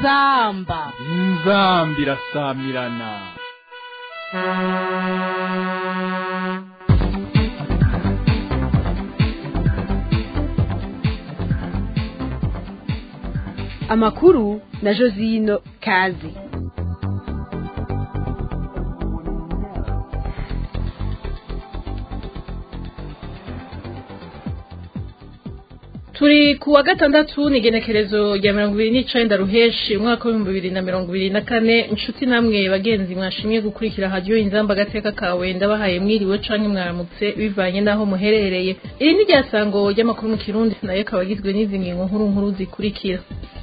inzamba inzambi irasamirana amakuru na josino kazi turi ku wa gatandatu ni igenekerezo rya mirongo ibiri n'icenda ruheshi umwaka w'ibihumbi bibiri na mirongo ibiri na kane inshuti namwe bagenzi mwashimye gukurikira hadiyo inzamba agateka kawe ndabahaye mwiriwe canke mwaramutse bivanye n'aho muherereye iri ni ryasango ry'amakuru mu kirundi nayo akaba agizwe n'izi ngingo nkuru nkuru zikurikira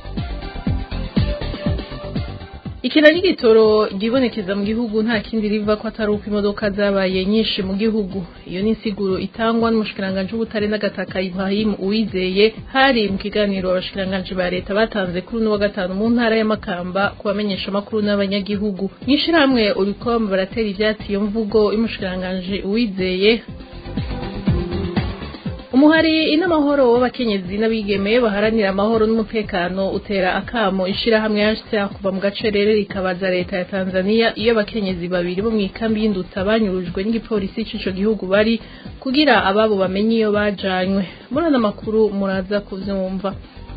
ikina ry'igitoro ryibonekeza mu gihugu nta kindi riva ko atari uko imodoka zabaye nyinshi mu gihugu iyo ni insiguro itangwa n'umushikiranganji w'ubutare n'agataka Ibrahim Uwizeye hari mu kiganiro abashikiranganji ba leta batanze kuri uno wa gatanu mu ntara y'Amakamba ku bamenyesha amakuru n'abanyagihugu mw'ishirahamwe Uricom baratera ivyatsi iyo mvugo y'umushikiranganji Uwizeye umuhari inamahoro w'abakenyezi n'abigeme baharanira amahoro n'umutekano utera akamo ishirahamwe HCR kuva mu gacerere rikabaza leta ya Tanzania iyo abakenyezi babiri bo mu ikambi y'indutsa banyurujwe n'igipolisi c'ico gihugu bari kugira ababo bamenye iyo bajanywe murana makuru muraza kuvyumva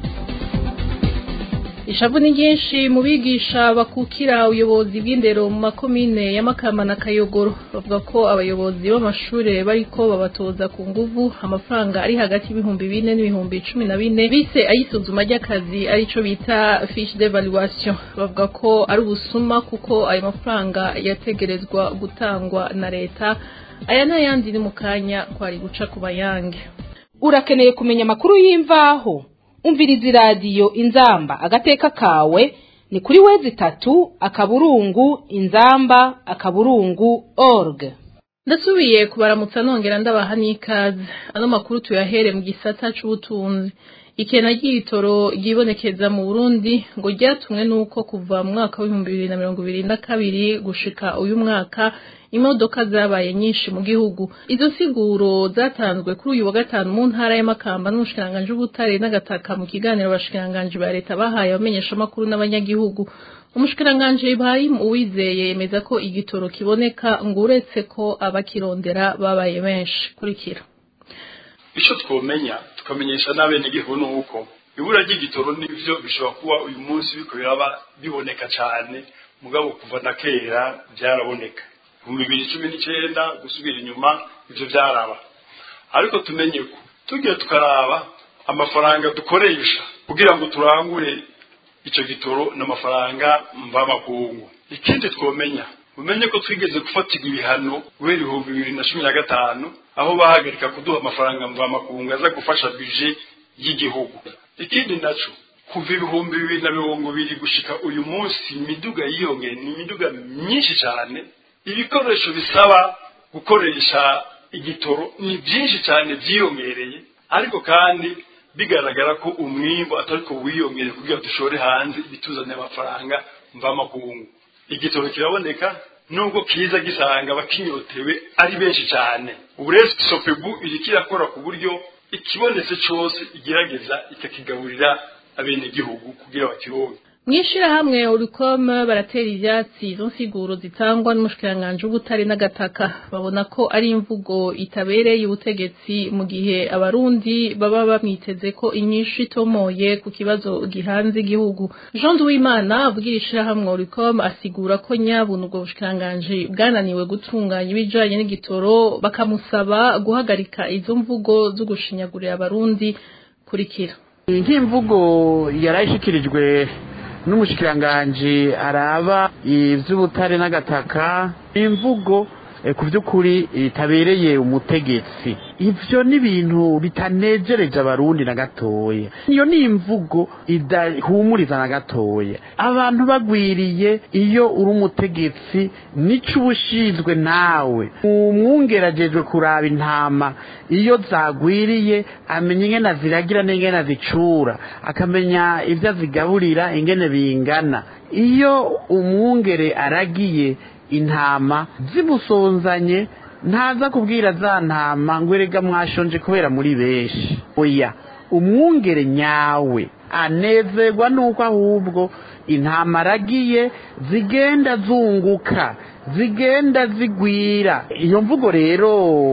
ishavu ni ryinshi mu bigisha bakukira ubuyobozi bw'indero mu makomine ya Makamba na Kayogoro bavuga ko abayobozi b'amashure bariko babatoza ku nguvu amafaranga ari hagati y'ibihumbi bine n'ibihumbi cumi na bine bise ayisuzuma ry'akazi arico bita fiche d'evaluation bavuga ko ari ubusuma kuko ayo mafaranga yategerezwa gutangwa na leta aya n'ayandi ni mu kanya kwari guca ku bayange urakeneye kumenya amakuru y'imvaho umviriza iradiyo inzamba agateka kawe ni kuri wezi itatu akaburungu inzamba akaburungu org ndasubiye kubaramutsa nongera ndabaha n'ikaze ano makuru tuyahere mu gisata c'ubutunzi ikena ry'ibitoro ryibonekeza mu Burundi ngo ryatumwe nuko kuva mu mwaka w'ibihumbi bibiri na mirongo ibiri na kabiri gushika uyu mwaka imodoka zabaye nyinshi mu gihugu izo siguro zatanzwe kuri uyu wa gatanu mu ntara y'amakamba n'umushikiranganji w'ubutare n'agataka mu kiganiro abashikiranganji ba leta bahaye abamenyeshamakuru n'abanyagihugu umushikiranganji Ibrahim Uwizeye yemeza ko igitoro kiboneka ngo uretse ko abakirondera babaye benshi kurikira icyo twomenya tukamenyesha n'abenegihugu ni uko ibura ry'igitoro n'ivyo bishobora kuba uyu munsi biko biraba biboneka cyane mugabo kuva na kera byaraboneka mu bibiri cumi n'icyenda gusubira inyuma ivyo byaraba ariko tumenye ko tugiye tukaraba amafaranga dukoresha kugira ngo turangure ico gitoro n'amafaranga mvamakungu ikindi twomenya umenye ko twigeze gufatirwa ibihano guhera ibihumbi bibiri na cumi na gatanu aho bahagarika kuduha amafaranga mvamakungu aza gufasha bije y'igihugu ikindi naco kuva ibihumbi bibiri na mirongo ibiri gushika uyu munsi imiduga yiyongeye ni imiduga myinshi cyane ibikoresho bisaba gukoresha igitoro ni byinshi cyane byiyongereye ariko kandi bigaragara ko umwimbo atari ko wiyongere kugira dushore hanze ibituzaniye amafaranga mvamakungu igitoro kiraboneka nubwo kiza gisanga abakinyotewe ari benshi cyane ubu rero sopebu iriko irakora ku buryo ikibonetse cyose igerageza ikakigaburira abenegihugu kugira bakironke mw'ishirahamwe uricom baratera ivyatsi izo nsiguro zitangwa n'umushikiranganji w'ubutare n'agataka babona ko ari imvugo itabereye ubutegetsi mu gihe abarundi baba bamwiteze ko inyinshi itomoye ku kibazo gihanze igihugu jean duwimana avugira ishirahamwe uricom asigura ko nyabuna ubwo bushikiranganji bwananiwe gutunganya ibijanye n'igitoro bakamusaba guhagarika izo mvugo zo gushinyagurira abarundi kurikira nk'imvugo yarayishikirijwe n'umushikiranganji araba ivy'ubutare n'agataka imvugo ku by'ukuri itabereye umutegetsi ivyo ni ibintu bitanejereje abarundi na gatoya iyo ni imvugo idahumuriza na gatoya abantu bagwiriye iyo uri umutegetsi nico uba ushinzwe nawe umwungeragejwe kuraba intama iyo zagwiriye amenya ingene aziragira n'ingene azicura akamenya ivyo azigaburira ingene bingana iyo umwungere aragiye intama zimusonzanye ntaza kubwira za ntama ngo erega mwashonje kubera muri benshi oya umwungere nyawe anezerwa nuko ahubwo intamaragiye zigenda zunguka zigenda zigwira iyo mvugo rero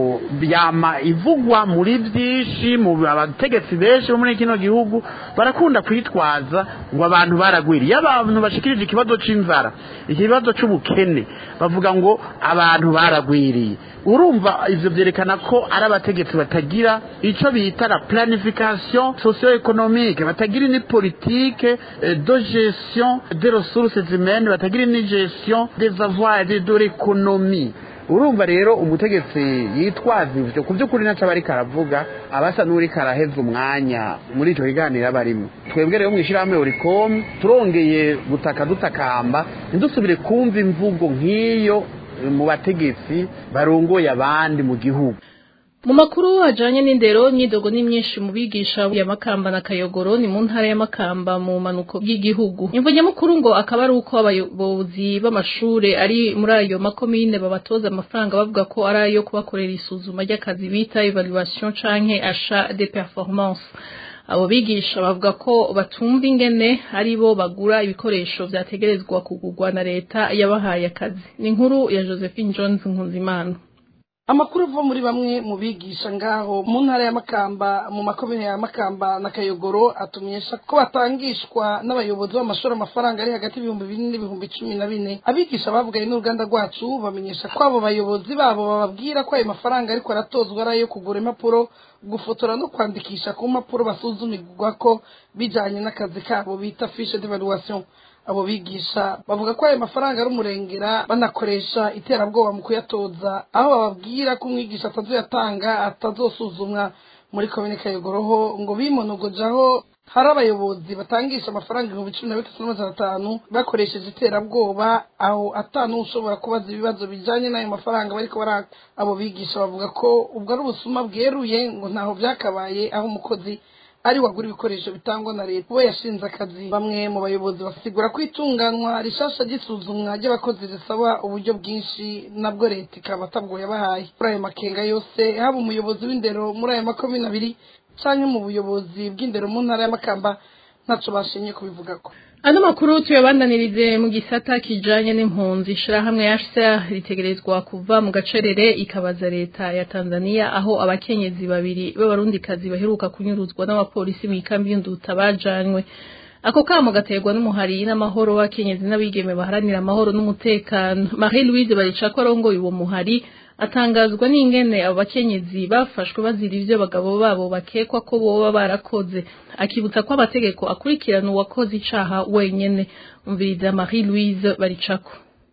byama ivugwa muri byinshi mu abategetsi benshi bo muri kino gihugu barakunda kwitwaza ngo abantu baragwira iyo abantu bashikirije ikibazo c'inzara ikibazo c'ubukene bavuga ngo abantu baragwiriye urumva ivyo vyerekana ko ari abategetsi batagira ico bita la planification socio-économique batagira ni politique eh, de gestion des ressources humaines batagira ni gestion des avoirs et de l'économie urumva rero umutegetsi yitwaza ivyo ku by'ukuri naco aba ariko aravuga abasa n'uriko araheza umwanya muri ico kiganiro aba arimo twebwe rero mw'ishirahamwe uricom turongeye gutaka dutakamba ntidusubire kumva imvugo nk'iyo mu bategetsi barongoye abandi mu gihugu mu makuru ajanye n'indero nyidogo ni myinshi mu bigisha ya Makamba na Kayogoro ni mu ntara ya Makamba mu manuko bw'igihugu imvo nyamukuru ngo akaba ari uko abayobozi b'amashure ari muri ayo makomine babatoza amafaranga bavuga ko ari ayo kubakorera isuzuma ry'akazi bita evaluation canke achat de performance abo bigisha bavuga ko batumva ingene ari bo bagura ibikoresho vyategerezwa kugurwa na leta yabahaye akazi ni inkuru ya Josephine Jones Nkunzimana amakuru ava muri bamwe mu bigisha ngaho mu ntara ya makamba mu makomine ya makamba na kayogoro atumenyesha ko batangishwa n'abayobozi b'amashuri amafaranga ari hagati y'ibihumbi bine n'ibihumbi cumi na bine abigisha bavuganye n'uruganda rwacu bamenyesha ko abo bayobozi babo bababwira ko ayo mafaranga ariko aratozwa ari ayo kugura impapuro gufotora no kwandikisha ku mpapuro basuzumirwa ko bijanye n'akazi kabo bita fiche d'evaluation abo bigisha bavuga ko ayo mafaranga ari umurengera banakoresha iterabwoba mu kuyatoza aho bababwira ko umwigisha atazoyatanga atazosuzumwa muri komine kayogoroho ngo bimonogojaho hari abayobozi batangisha amafaranga ibihumbi cumi na bitatu n'amajana atanu bakoresheje iterabwoba aho atanu ushobora kubaza ibibazo bijanye n'ayo mafaranga bariko baraka abo bigisha bavuga ko ubwo ari ubusuma bweruye ngo ntaho vyakabaye aho umukozi ari wagura ibikoresho bitangwa na leta we yashinze akazi bamwe mu bayobozi basigura ko itunganwa rishasha ry'isuzumwa ry'abakozi risaba uburyo bwinshi nabwo leta ikaba atabwo yabahaye muri ayo makenga yose haba umuyobozi w'indero muri ayo makomine abiri canke mu buyobozi bw'indero mu ntara y'amakamba ntaco bashimye kubivugako ano makuru tuyabandanirize mu gisata kijanye n'impunzi ishirahamwe HCR ritegerezwa kuva mu gacerere ikabaza leta ya Tanzania aho abakenyezi babiri b'abarundikazi baheruka kunyuruzwa n'abapolisi mu ikambi y'induta bajanywe ako kamo gaterwa n'umuhari n'amahoro w'akenyezi n'abigeme baharanira amahoro n'umutekano Marie Louise baricako arongoye uwo muhari atangazwa n'ingene abo bakenyezi bafashwe bazira ivyo bagabo babo bakekwa ko boba barakoze akibutsa ko amategeko akurikirana uwakoze icaha wenyene umviriza Marie Louise baricako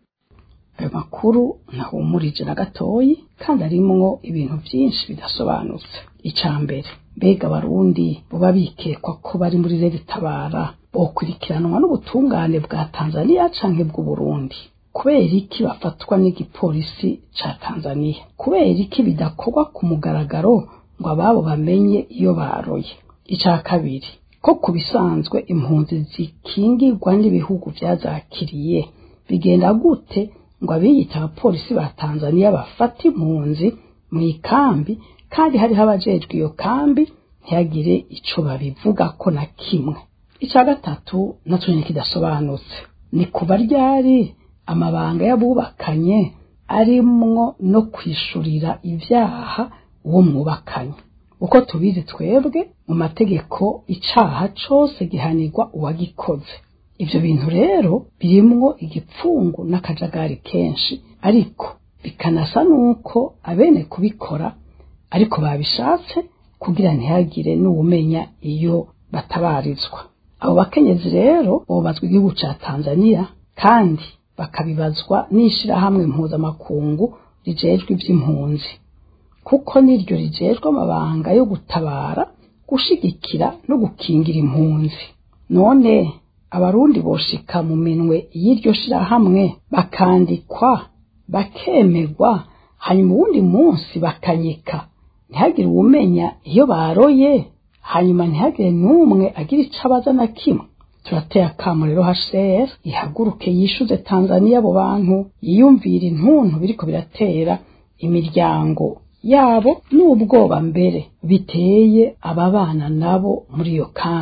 ayo makuru ntahumurije na gatoyi kandi arimwo ibintu vyinshi bidasobanutse ica mbere mbega abarundi boba bikekwa ko bari muri regitabara bokurikiranwa n'ubutungane bwa Tanzania canke bw'Uburundi kubera iki bafatwa n'igipolisi ca Tanzania kubera iki bidakorwa ku mugaragaro ngo ababo bamenye iyo baroye ica kabiri ko ku bisanzwe impunzi zikingirwa n'ibihugu vyazakiriye bigenda gute ngo abiyita abapolisi ba Tanzania bafata impunzi mu ikambi kandi hariho abajejwe iyo kambi ntihagire ico babivuga ko na kimwe ica gatatu naco nyene kidasobanutse ni kuba ryari amabanga y'abubakanye arimwo no kwishurira ivyaha uwo mwubakanye uko tubizi twebwe mu mategeko icaha cose gihanirwa uwagikoze ivyo bintu rero birimwo igipfungu n'akajagari kenshi ariko bikanasa nuko abene kubikora ariko babishatse kugira ntihagire n'uwumenya iyo batabarizwa abo bakenyezi rero bobazwa igihugu ca Tanzania kandi bakabibazwa n'ishirahamwe mpuzamakungu rijejwe ivy'impunzi kuko niryo rijejwe amabanga yo gutabara gushigikira no gukingira impunzi none abarundi boshika mu minwe y'iryo shirahamwe bakandikwa bakemegwa hanyuma uwundi munsi bakanyika ntihagire uwumenya iyo baroye hanyuma ntihagire n'umwe agira ico abaza na kimwe turateye akamo rero HCR ihaguruke yishuze Tanzania abo bantu yiyumvira intuntu biriko biratera imiryango yabo n'ubwoba mbere biteye ababana nabo muri iyo kambi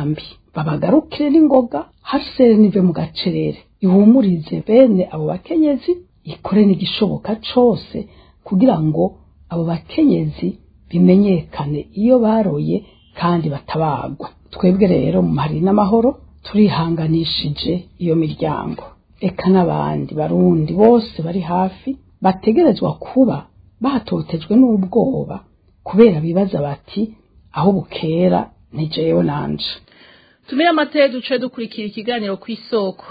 babagarukire n'ingoga hasere nive mu gacerere ihumurize bene abo bakenyezi ikore n'igishoboka cose kugira ngo abo bakenyezi bimenyekane iyo baroye kandi batabagwa twebwe rero mu mahari n'amahoro turihanganishije iyo miryango eka n'abandi barundi bose bari hafi bategerezwa kuba batotejwe n'ubwoba kubera bibaza bati aho bukera ni jewe nanje tumire amateye duce dukurikira ikiganiro ku isoko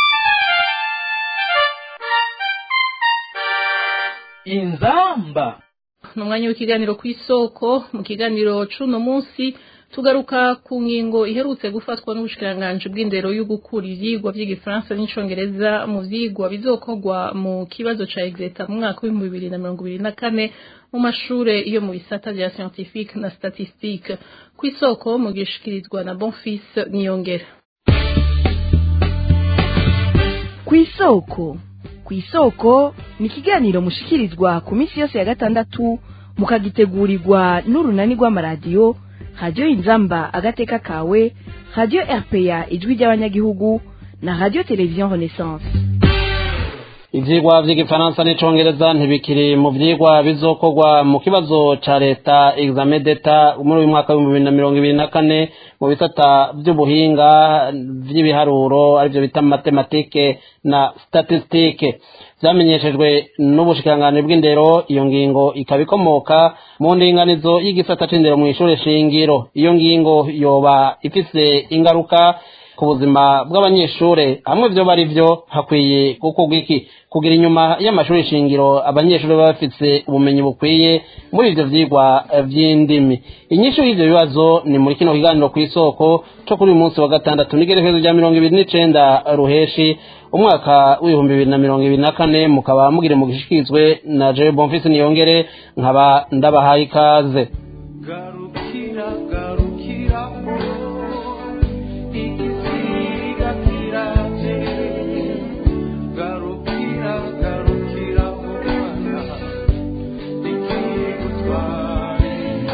inzamba ni umwanya w'ikiganiro ku isoko mu kiganiro c'uno munsi tugaruka ku ngingo iherutse gufatwa n'ubushikiranganji bw'indero yo gukura ivyigwa vy'igifaransa n'icongereza mu vyigwa bizokorwa mu kibazo ca exeta mu mwaka w'ibihumbi bibiri na mirongo ibiri na kane mu mashure yo mu bisata vya scientifique na statistique ku isoko mu gishikirizwa na bonfis niyongera ku isoko ku isoko ni ikiganiro mushikirizwa ku minsi yose ya gatandatu mukagitegurirwa n'urunani rw'amaradiyo radiyo inzamba agateka kawe radiyo rpa ijwi ry'abanyagihugu na radiyo televiziyo renaissance ivyigwa vy'igifaransa n'icongereza ntibikiri mu vyigwa bizokorwa mu kibazo ca leta examen d'etat muri uyu mwaka w'ibihumbi bibiri na mirongo ibiri na kane mu bisata vy'ubuhinga vy'ibiharuro arivyo bita matematike na statistike vyamenyeshejwe n'ubushikiranganji bw'indero iyo ngingo ikaba ikomoka mu ndinganizo y'igisata c'indero mw'ishure shingiro iyo ngingo yoba ifise ingaruka ku buzima bw'abanyeshure hamwe vyo bari vyo hakwiye gukorwa iki kugira inyuma y'amashuri shingiro abanyeshuri baba bafise ubumenyi bukwiye muri ivyo vyigwa vy'indimi inyishu y'ivyo bibazo ni muri kino kiganiro kw'isoko co kuri uyu munsi wa gatandatu n'igerekezo rya mirongo ibiri n'icenda ruheshi umwaka w'ibihumbi bibiri na mirongo ibiri na kane mukaba mugire mu gishikirizwe na jewe bonfisi niyongere nkaba ndabahaye ikaze garukira garukira igisiga kiraje garukira garukira mwana ikigutware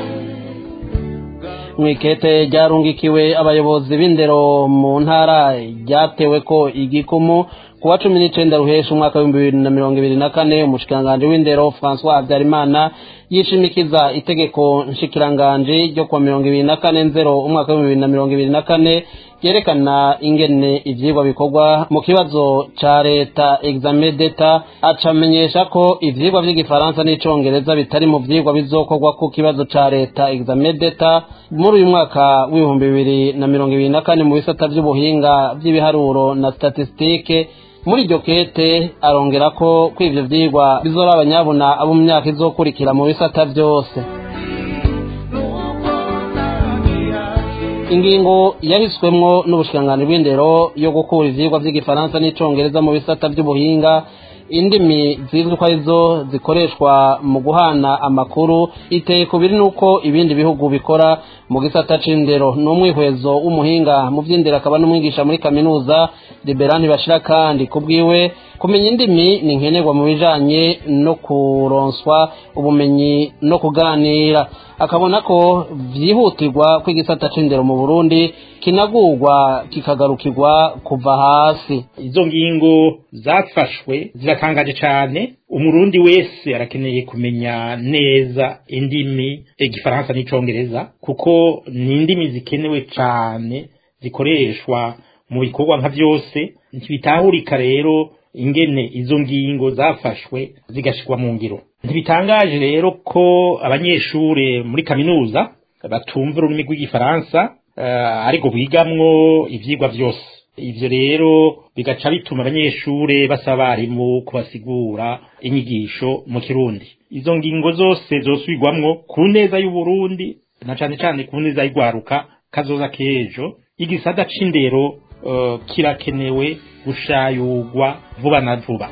mwikete ryarungikiwe abayobozi b'indero mu ntara ryatewe ko igikumu kuwa cumi n'icenda ruhesha umwaka w'ibihumbi bibiri na mirongo ibiri na kane umushikiranganji w'indero francois habyarimana yishimikiza itegeko nshikiranganji ryo kuwa mirongo ibiri na kane nzero umwaka w'ibihumbi bibiri na mirongo ibiri na kane ryerekana ingene ivyigwa bikorwa mu kibazo ca leta examen d'etat acamenyesha ko ivyigwa vy'igifaransa n'icongereza bitari mu vyigwa bizokorwa ku kibazo ca leta examen d'etat muri uyu mwaka w'ibihumbi bibiri na mirongo ibiri na kane mu bisata vy'ubuhinga vy'ibiharuro na statistike muri iryo kete arongera ko ko ivyo vyigwa bizora abanyabuna abo mu myaka izokurikira mu bisata vyose ingingo yahiswemwo n'ubushikiranganji bw'indero yo gukura ivyigwa vy'igifaransa n'icongereza mu bisata vy'ubuhinga indimi zizwi ko arizo zikoreshwa mu guhana amakuru iteye ku biri n'uko ibindi bihugu bikora mu gisata c'indero ni umwihwezo w'umuhinga mu vy'indero akaba n'umwigisha muri kaminuza liberani bashira kandi kubwiwe kumenya indimi ni nkenerwa mu bijanye no kuronswa ubumenyi no kuganira akabona ko vyihutirwa ko igisata c'indero mu burundi kinagurwa kikagarukirwa kuva hasi izo ngingo zafashwe ziratangaje cane umurundi wese arakeneye kumenya neza indimi igifaransa n'icongereza kuko ni indimi zikenewe cane zikoreshwa mu bikorwa nka vyose ntibitahurika rero ingene izo ngingo zafashwe zigashirwa mu ngiro ntibitangaje rero ko abanyeshure muri kaminuza batumva ururimi rw'igifaransa uh, ariko bigamwo ivyigwa vyose ivyo rero bigaca bituma abanyeshure basaba abarimu kubasigura inyigisho mu kirundi izo ngingo zose zosubirwamwo ku neza y'uburundi na cane cane ku neza y'igwaruka kazoza k'ejo igisata c'indero uh, kirakenewe gushayurwa vuba na vuba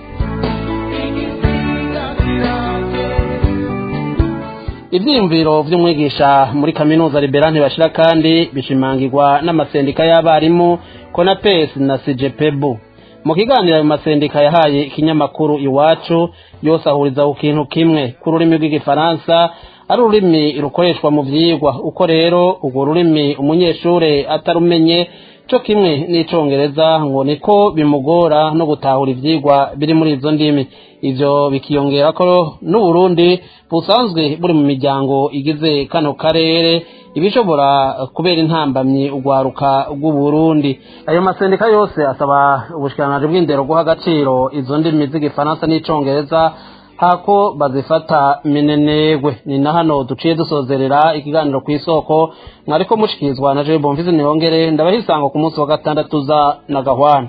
ivyiyumviro vy'umwigisha muri kaminuza liberani bashira kandi bishimangirwa n'amasendika y'abarimu konapes na sijepebu mu kiganiro ayo masendika yahaye ikinyamakuru iwacu yose ahuriza ku kintu kimwe ku rurimi rw'igifaransa ari ururimi rukoreshwa mu vyigwa uko rero urwo rurimi umunyeshure atarumenye co kimwe n'icongereza ngo niko bimugora no gutahura ivyigwa biri muri izo ndimi ivyo bikiyongera ko n'uburundi busanzwe buri mu miryango igize kano karere ibishobora kubera intambamyi urwaruka rw'uburundi ayo masendika yose asaba ubushikiranganji bw'indero guha agaciro izo ndimi z'igifaransa n'icongereza hako bazifata minenegwe ni na hano duciye dusozerera ikiganiro ku isoko mwariko mushikirizwa na jewe bomvizi niyongere ndabahisanga ku munsi wa gatandatu za na gahwana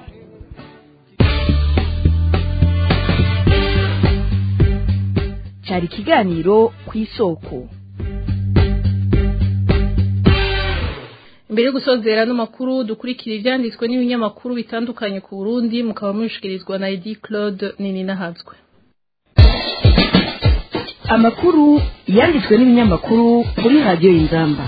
cyari ikiganiro ku isoko Mbere yo gusozera n'amakuru dukurikira ivyanditswe n'ibinyamakuru bitandukanye ku Burundi mukaba mushikirizwa na Edi Claude Nini Nahazwe. amakuru yanditswe n'ibinyamakuru kuri radiyo y'inzamba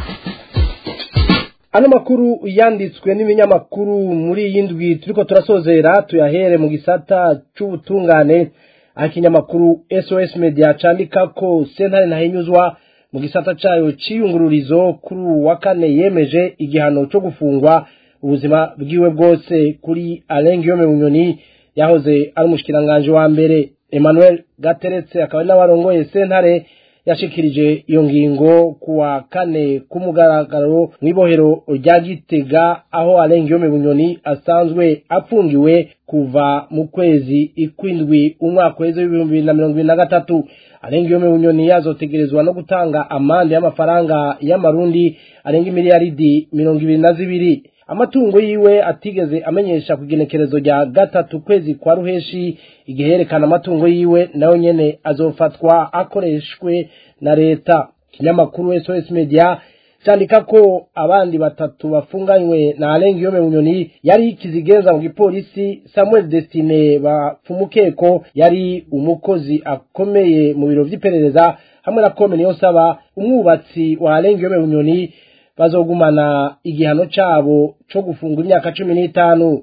ano makuru yanditswe n'ibinyamakuru muri iyi ndwi turiko turasozera tuyahere mu gisata c'ubutungane aho ikinyamakuru sos media candika ko sentare ntahinyuzwa mu gisata cayo c'iyungururizo kuri uwu wa kane yemeje igihano co gufungwa ubuzima bwiwe bwose kuri Alain Guillaume Bunyoni yahoze ari umushikiranganje wa mbere Emmanuel Gateretse akaba ari n'abarongoye sentare yashikirije iyo ngingo kuwa kane k'umugaragaro mw'ibohero rya Gitega aho Alain Guillaume Bunyoni asanzwe apfungiwe kuva mu kwezi ikwindwi umwaka w'ejo w'ibihumbi bibiri na mirongo ibiri na gatatu Alain Guillaume Bunyoni yazotegerezwa no gutanga amande y'amafaranga y'amarundi arenga imiliyaridi mirongo ibiri na zibiri amatungo yiwe atigeze amenyesha ku igenekerezo rya gatatu kwezi kwa ruheshi igihe yerekana amatungo yiwe nayo nyene azofatwa akoreshwe na leta ikinyamakuru sos media candika ko abandi batatu bafunganywe na Alain Guillaume Bunyoni yari kizigenza mu gipolisi Samuel Destine bapfumukeko yari umukozi akomeye mu biro vy'iperereza hamwe na Kome Niyonsaba umwubatsi wa Alain Guillaume Bunyoni bazogumana igihano cabo co gufungwa imyaka cumi n'itanu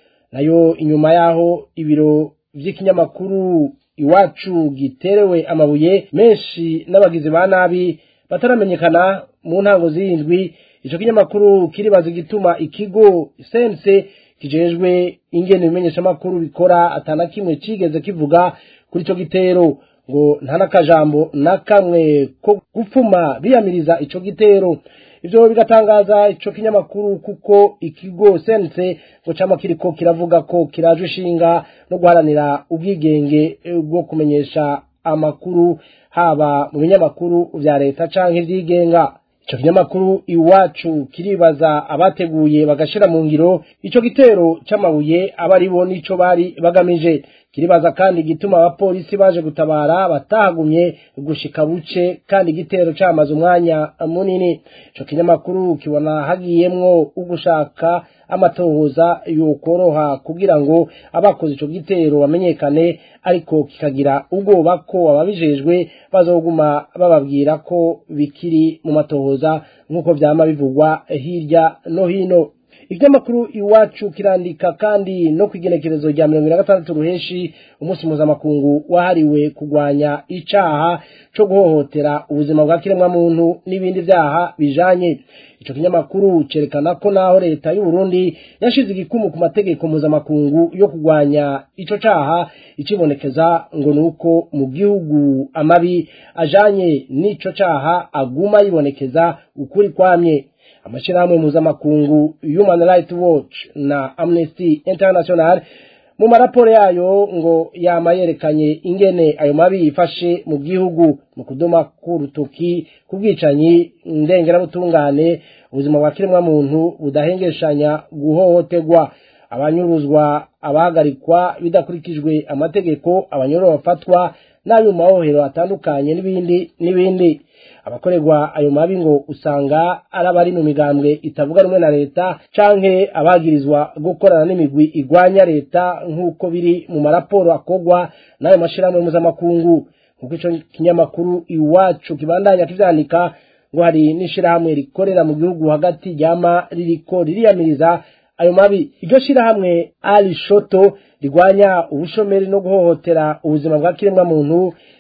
nayo inyuma yaho ibiro vy'ikinyamakuru iwacu giterewe amabuye menshi n'abagizi ba nabi bataramenyekana mu ntango z'indwi ico kinyamakuru kiribaza igituma ikigo sense kijejwe ingene ibimenyeshamakuru bikora atana kimwe cigeze kivuga kuri ico gitero ngo nta n'akajambo na kamwe ko gupfuma biyamiriza ico gitero ivyo bigatangaza ico kinyamakuru kuko ikigo sense ngo cama kiriko kiravuga ko kiraje ishinga no guharanira ubwigenge bwo kumenyesha amakuru haba mu binyamakuru vya leta canke ivyigenga ico kinyamakuru iwacu kiribaza abateguye bagashira mu ngiro ico gitero c'amabuye aba ari bo nico bari bagamije kiribaza kandi igituma abapolisi baje gutabara batahagumye gushika buce kandi igitero camaze umwanya munini ico kinyamakuru kibona hagiyemwo ugushaka amatohoza yokoroha kugira ngo abakoze ico gitero bamenyekane ariko kikagira ubwoba ko ababijejwe bazoguma bababwira ko bikiri mu matohoza nk'uko vyama bivugwa hirya no hino ikinyamakuru iwacu kirandika kandi no kwigenekerezo rya mirongo ine na gatandatu ruheshi umunsi mpuzamakungu wahariwe kurwanya icaha co guhohotera ubuzima bwa kiremwamuntu n'ibindi vyaha bijanye ico kinyamakuru cerekana ko naho leta y'u Burundi yashize igikumu ku mategeko mpuzamakungu yo kurwanya ico caha icibonekeza ngo nuko mu gihugu amabi ajanye n'ico caha aguma yibonekeza ukuri kwamye amashirahamwe mpuzamakungu human rights watch na amnesty international mu maraporo yayo ngo yama yerekanye ingene ayo mabi yifashe mu gihugu mu kudoma k'urutoki ku bwicanyi ndengerabutungane ubuzima bwa kiremwamuntu budahengeshanya guhohoterwa abanyuruzwa abahagarikwa bidakurikijwe amategeko abanyororo bafatwa n'ayo mu mahohero atandukanye n'ibindi n'ibindi abakorerwa ayo mabi ngo usanga ari abari mu migambwe itavuga rumwe na leta canke abagirizwa gukorana n'imigwi igwanya leta nk'uko biri mu maraporo akorwa n'ayo mashirahamwe mpuzamakungu nk'uko ico kinyamakuru iwacu kibandanya kivyandika ngo hari n'ishirahamwe rikorera mu gihugu hagati ryama ririko ririyamiriza ayo mabi iryo shirahamwe ali shoto rigwanya ubushomeri no guhohotera ubuzima bwa kiremwa muntu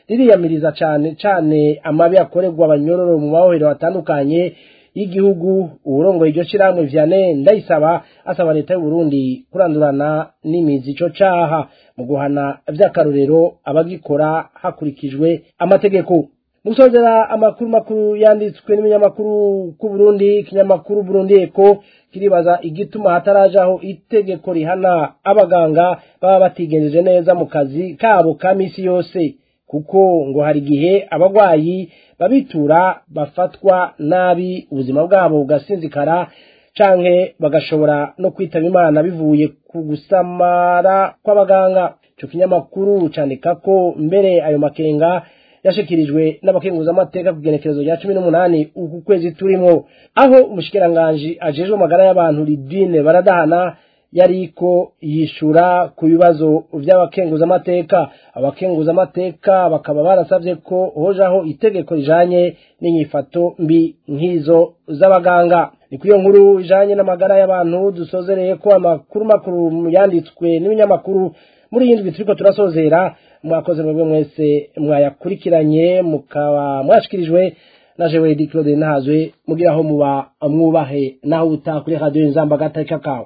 ririyamiriza cane cane amabi akorerwa abanyororo mu mahohero atandukanye y'igihugu uburongoye iryo shirahamwe Vianney ndayisaba asaba leta y'u Burundi kurandurana n'imizi ico caha mu guhana vy'akarorero abagikora hakurikijwe amategeko musozera amakuru makuru yanditswe n'ibinyamakuru ku Burundi ikinyamakuru Burundi Eko kiribaza igituma hatarajaho itegeko rihana abaganga baba batigenjeje neza mu kazi kabo ka misi yose kuko ngo hari igihe abagwayi babitura bafatwa nabi ubuzima bwabo bugasinzikara canke bagashobora no kwitaba imana bivuye ku gusamara kw'abaganga ico kinyamakuru candika ko mbere ayo makenga yashikirijwe n'abakenguzamateka ku genekerezo rya cumi n'umunani uku kwezi turimwo aho umushikiranganji ajejwe amagara y'abantu lidine baradahana yariko yishura ku bibazo vy'abakenguzamateka abakenguzamateka bakaba barasavye ko hojaho itegeko rijanye n'inyifato mbi nk'izo z'abaganga ni kuri iyo nkuru ijanye n'amagara y'abantu dusozereye ko amakuru makuru yanditswe n'ibinyamakuru muri iyi ndwi turiko turasozera mwakoze mwebwe mwese mwayakurikiranye mukaba mwashikirijwe na jewe di claude nahazwe mugiraho muba mwubahe naho utaha kuri radiyo inzamba agateka kawe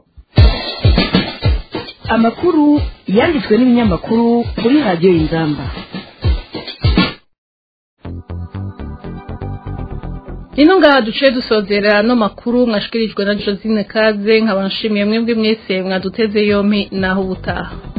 amakuru yanditswe n'ibinyamakuru kuri radiyo inzamba Nino ngaha duce dusozera no makuru mwashikirijwe na Josine Kaze nkaba nshimiye mwebwe mwese mwaduteze yompi naho ubutaha